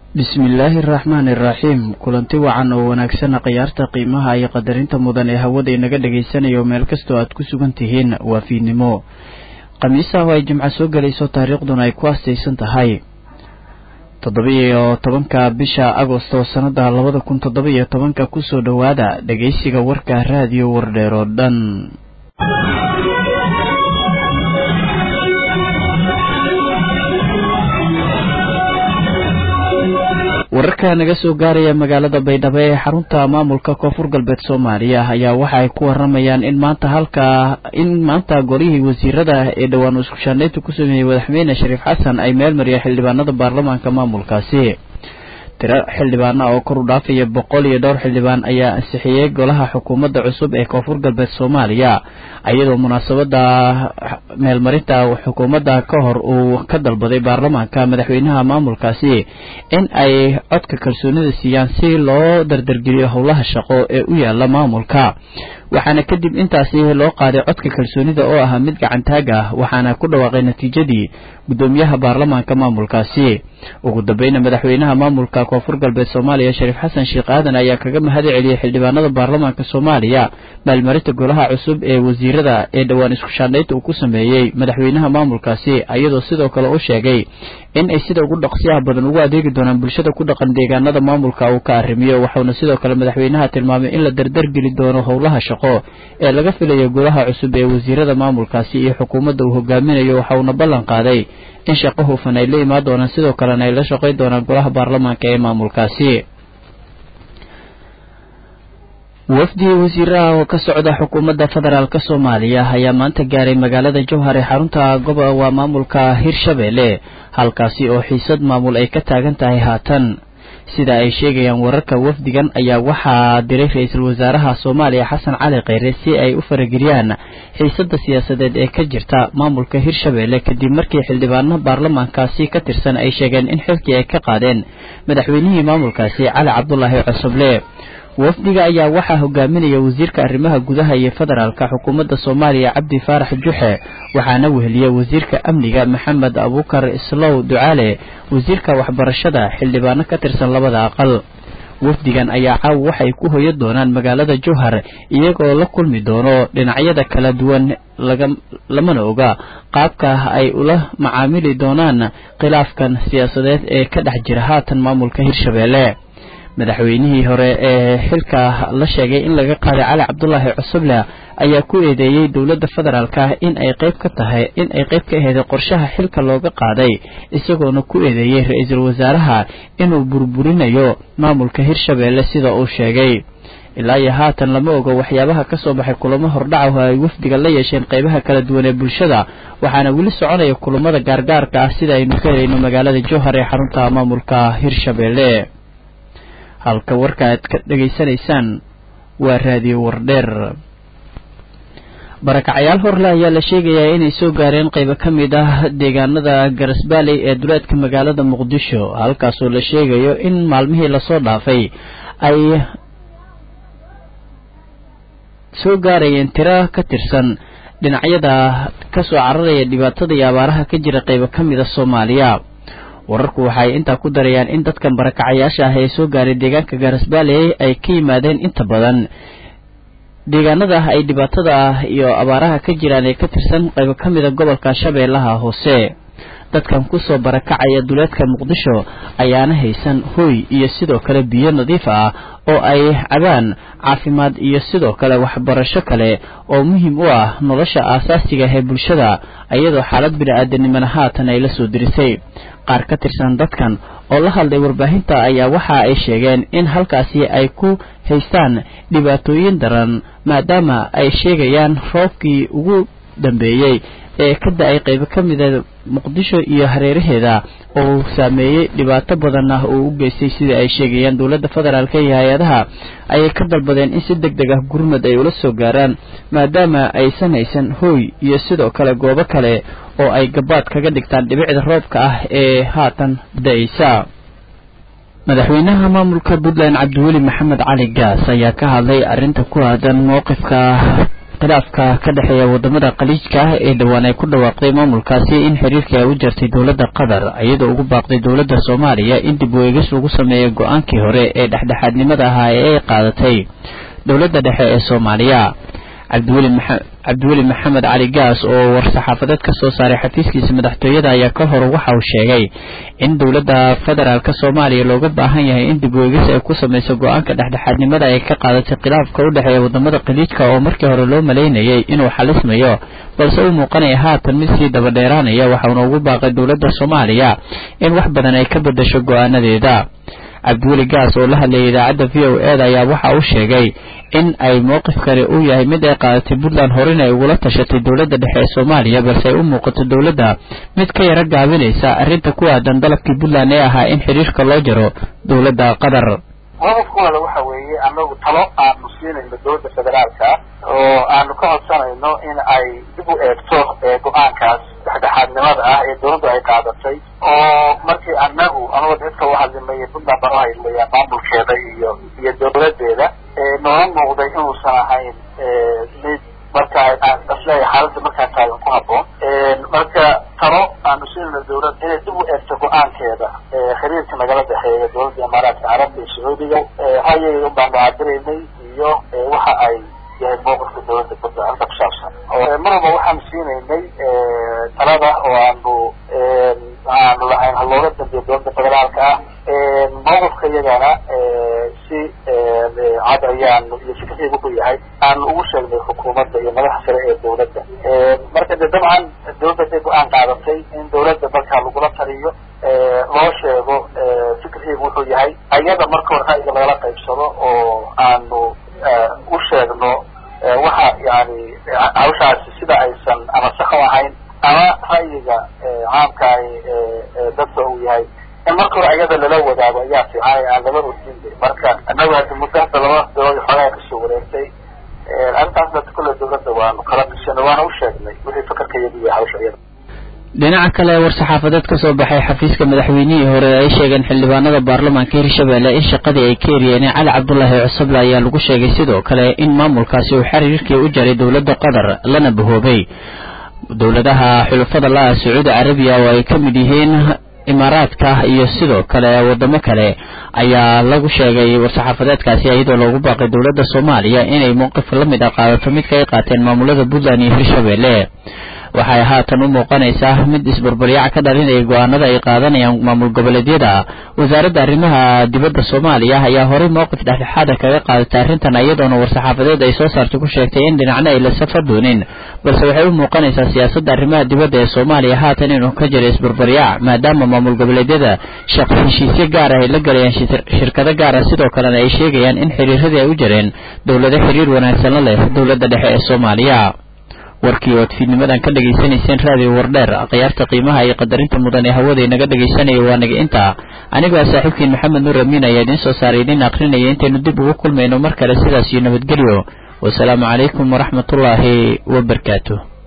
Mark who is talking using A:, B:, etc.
A: bismillaahi araxmaani iraxiim kulanti wacan oo wanaagsana khiyaarta qiimaha iyo qadarinta mudan ee hawada inaga dhagaysanayo meel kastoo aad ku sugan tihiin waa fiidnimo khamiisaha oo ay jimco soo gelayso taariikhduna ay ku astaysan tahay toddoba-iyo tobanka bisha agosto sannada labada kun toddoba-iyo tobanka kusoo dhowaada dhegaysiga warka raadiyo wardheer oo dhan wararka naga soo gaaraya magaalada baydhabo ee xarunta maamulka koonfur galbeed soomaaliya ayaa waxa ay ku waramayaan in maanta halka in maanta golihii wasiirada ee dhowaan iskushaanaynta ku sameeyey madaxweyne shariif xasan ay meel mariyeen xildhibaanada baarlamaanka maamulkaasi tiro xildhibaana oo kor u dhaafaya boqol iyo dhowr xildhibaan ayaa ansixiyey golaha xukuumadda cusub ee koonfur galbeed soomaaliya iyadoo munaasabada meelmarinta xukuumadda ka hor uu ka dalbaday baarlamaanka madaxweynaha maamulkaasi in ay codka kalsoonida siiyaan si loo dardargeliyo howlaha shaqo ee u yaala maamulka waxaana kadib intaasi loo qaaday codka kalsoonida oo ahaa mid gacantaag ah waxaana ku dhawaaqay natiijadii guddoomiyaha baarlamaanka maamulkaasi ugu dambeyna madaxweynaha maamulka koonfur galbeed soomaaliya shariif xasan sheekh aadan ayaa kaga mahad celiyey xildhibaanada baarlamaanka soomaaliya maalmarinta golaha cusub ee wasiirada ee dhowaan iskushaandhaynta uu ku sameeyey madaxweynaha maamulkaasi iyadoo sidoo kale u sheegay in ay sida ugu dhaqsiyaha badan ugu adeegi doonaan bulshada ku dhaqan deegaanada maamulka uu ka arrimiyo waxauna sidoo kale madaxweynaha tilmaamay in la dardargeli doono howlaha shaqo ee laga filayo golaha cusub ee wasiirada maamulkaasi iyo xukuumadda uu hogaaminayo waxauna ballan qaaday in shaqo hufan ay la imaan doonaan sidoo kalena ay la shaqayn doonaan golaha baarlamaanka ee maamulkaasi wafdi wasiiraha oo ka socda xukuumadda federaalk soomaaliya ayaa maanta gaaray magaalada jowhar ee xarunta goba waa maamulka hirshabeelle halkaasi oo xiisad maamul ay ka taagan tahay haatan sida ay sheegayaan wararka wafdigan ayaa waxaa diray ra-iisul wasaaraha soomaaliya xasan cali kheyre si ay u farageliyaan xiisadda siyaasadeed ee ka jirta maamulka hirshabeelle kadib markii xildhibaano baarlamaankaasi ka tirsan ay sheegeen in xilkii ay ka qaadeen madaxweynihii maamulkaasi cali cabdulaahi cosoble wafdiga ayaa waxaa hogaaminaya wasiirka arrimaha gudaha iyo federaalka xukuumadda soomaaliya cabdi faarax juxe waxaana weheliya wasiirka amniga maxamed abuukar islow ducaale wasiirka waxbarashada xildhibaano ka tirsan labada aqal wafdigan ayaa caawa waxay ku hoya doonaan magaalada jowhar iyagoo la kulmi doono dhinacyada kala duwan lamana oga qaabka ay ula macaamili doonaan khilaafkan siyaasadeed ee ka dhex jira haatan maamulka hirshabeelle madaxweynihii hore ee xilka la sheegay in laga qaaday cali cabdulaahi cusuble ayaa ku eedeeyey dowladda federaalka in ay qayb ka tahay in ay qayb ka aheeday qorshaha xilka looga qaaday isagoona ku eedeeyey ra-iisul wasaaraha inuu burburinayo maamulka hirshabeelle sida uu sheegay ilaa iyo haatan lama ogo waxyaabaha ka soo baxay kulamo hordhaca oo ay wafdiga la yeesheen qaybaha kala duwan ee bulshada waxaana weli soconaya kulamada gaargaarka ah sida aynu ka helayno magaalada jowhar ee xarunta maamulka hirshabeelle halka warka aad ka dhegaysanaysaan waa raadiyo wardheer barakacayaal horle ayaa la sheegayaa inay soo gaareen qaybo ka mid ah deegaanada garasbaaley ee duleedka magaalada muqdisho halkaasoo la sheegayo in maalmihii lasoo dhaafay ay soo gaarayeen tiro ka tirsan dhinacyada kasoo cararaya dhibaatada iyo abaaraha ka jira qaybo ka mid a soomaaliya wararku waxaay intaa ku darayaan in dadkan barakacayaasha ah ee soo gaaray deegaanka gaarasbaaley ay ka yimaadeen inta badan deegaanada ay dhibaatada ah iyo abaaraha ka jiraan ee ka tirsan qaybo ka mida gobolka shabeellaha hoose dadkan kusoo barakacaya duleedka muqdisho ayaana haysan hooy iyo sidoo kale biyo nadiif ah oo ay cabaan caafimaad iyo sidoo kale waxbarasho kale oo muhiim u ah nolosha aasaasiga ee bulshada iyadoo xaalad bini-aadanimana haatan ay la soo dirisay qaar ka tirsan dadkan oo la hadlay warbaahinta ayaa waxa ay sheegeen in halkaasi ay ku haystaan dhibaatooyin daran maadaama ay sheegayaan roobkii ugu dambeeyey ee ka da-ay qaybo ka mida muqdisho iyo hareeraheeda oo saameeyey dhibaato badan ah oo u geystay sida ay sheegayaan dowladda federaalk iyo hay-adaha ayay ka dalbadeen in si deg deg ah gurmad ay ula soo gaaraan maadaama aysan haysan hooy iyo sidoo kale goobo kale oo ay gabaad kaga dhigtaan dhibicda roobka ah ee haatan da-aysa madaxweynaha maamulka puntland cabdiweli maxamed cali gaas ayaa ka hadlay arrinta ku aadan mowqifka khilaafka ka dhexeeya wadamada khaliijka ah ee dhowaan ay ku dhawaaqday maamulkaasi in xiriirkii ay u jartay dowladda qatar iyadoo ugu baaqday dowladda soomaaliya in dib weegis lagu sameeyo go-aankii hore ee dhexdhexaadnimada ahaa ee ay qaadatay dowladda dhexe ee soomaaliya cabdiweli maa cabdiweli maxamed cali gaas oo war-saxaafadeed ka soo saaray xafiiskiisa madaxtooyada ayaa ka hor waxa uu sheegay in dowladda federaalk soomaaliya looga baahan yahay in dib weegis ay ku samayso go-aanka dhexdhexaadnimada ay ka qaadatay khilaafka u dhexeeya wadamada khaliijka oo markii hore loo malaynayay inuu xalismayo balse uu muuqanaya haatan mid sii dabadheeraanaya waxauna ugu baaqay dowladda soomaaliya in wax badan ay ka bedasho go-aanadeeda cabdiweli gaas oo la hadlayay idaacadda v o eda ayaa waxa uu sheegay in ay mowqifkani uu yahay mid ay qaadatay puntland horena ay ugula tashatay dowladda dhexe ee soomaaliya balse ay u muuqato dowladda mid ka yaro gaabinaysa arrinta ku aadan dalabkii puntland ee ahaa in xiriirka loo jaro dowladda qatar
B: qodobkooda waxa weeye anagu talo aanu siinayno dowladda federaalka oo aanu ka codsanayno in ay dib u eegto go-aankaas dhexdhexaadnimada ah ee dowladdu ay qaadatay oo markii anagu anuga dadka u hadlimay puntland baan uhadlimaya maamulkeeda iyo iyo dowladeeda noola muuqday inuusan ahayn mid marka isleeya xaaladda markaa taagan ku haboon marka talo aanu siinayno dowladda inay dib u eegto go-aankeeda xiriirka nagala dhexeeya dowladda imaaraadka carabta iyo sacuudiga hayay un baanu cabiraynay iyo waxa ay yahay mowqifka dowladda badda arrinta ku saabsan mar walba waxaanu siinaynay talada oo aanu aanu lahayn halooga dambeeya dowladda federaalka ah mowqifka iyagana si cad ayaanu iyo fikirkayga wuxuu yahay aanu ugu sheegnay xukuumadda iyo madaxa sare ee dowladda marka de dabcan dowladda haday go-aan qaadatay in dowladda markaa lagula taliyo loo sheego fikirkayga wuxuu yahay ayada marka hore ra'yiga lagala qaybsado oo aanu u sheegno waxa yani hawshaasi sida aysan ama sax u ahayn ama ra'yiga caamka dadka uu yahay in marka hore ayada lala wadaago ayaa fiican aan lala ordinba marka annagu hadi muddo hadda laba bilood xoogaa kasoo wareegtay arrintaasna kulle dowladda waanu kala tashanay waana u sheegnay wixii fakarka iyadu yahay hawsha iyada
A: dhinaca kale war-saxaafadeed ka soo baxay xafiiska madaxweynihii hore ay sheegeen xildhibaanada baarlamaanka hirshabelle in shaqadii ay ka eriyeen cali cabdulaahi cusuble ayaa lagu sheegay sidoo kale in maamulkaasi uu xiriirkii u jaray dowladda qatar lana bahoobay dowladaha xulafada la-a sacuudi carabiya oo ay ka mid yihiin imaaraadka iyo sidoo kale wadamo kale ayaa lagu sheegay war-saxaafadeedkaasi iyadoo loogu baaqay dowladda soomaaliya inay mowqif la mid ah qaadato midka ay qaateen maamulada puntland iyo hirshabelle waxay haatan u muuqanaysaa mid isbarbaryac ka dhalinaya go-aanada ay qaadanayaan maamul goboleedyada wasaaradda arrimaha dibadda soomaaliya ayaa horey mowqif dhexdhexaada kaga qaadatay arrintan iyadoona war-saxaafadeed ay soo saartay ku sheegtay in dhinacna ay la safar doonin balse waxay u muuqanaysaa siyaasadda arrimaha dibadda ee soomaaliya haatan inuu ka jiro isbarbaryac maadaama maamul goboleedyada shaqo heshiisyo gaar ah ay la galayaan shirkado gaar ah sidoo kalena ay sheegayaan in xiriiradii ay u jireen dowlado xiriir wanaagsan la leh dowladda dhexe ee soomaaliya warkii ood fiidnimadan ka dhegaysanayseen raadiyo wardheer khiyaarta qiimaha iyo qadarinta mudan ee hawada inaga dhegaysanaya waa naga intaa anigoo saaxiibkiin maxamed nuur amiin ayaa idiin soo saaray idiin akrinaya intaynu dib ugu kulmayno mar kale sidaas iyo nabadgelyo wasalaamu calaykum waraxmatullaahi wabarakaatu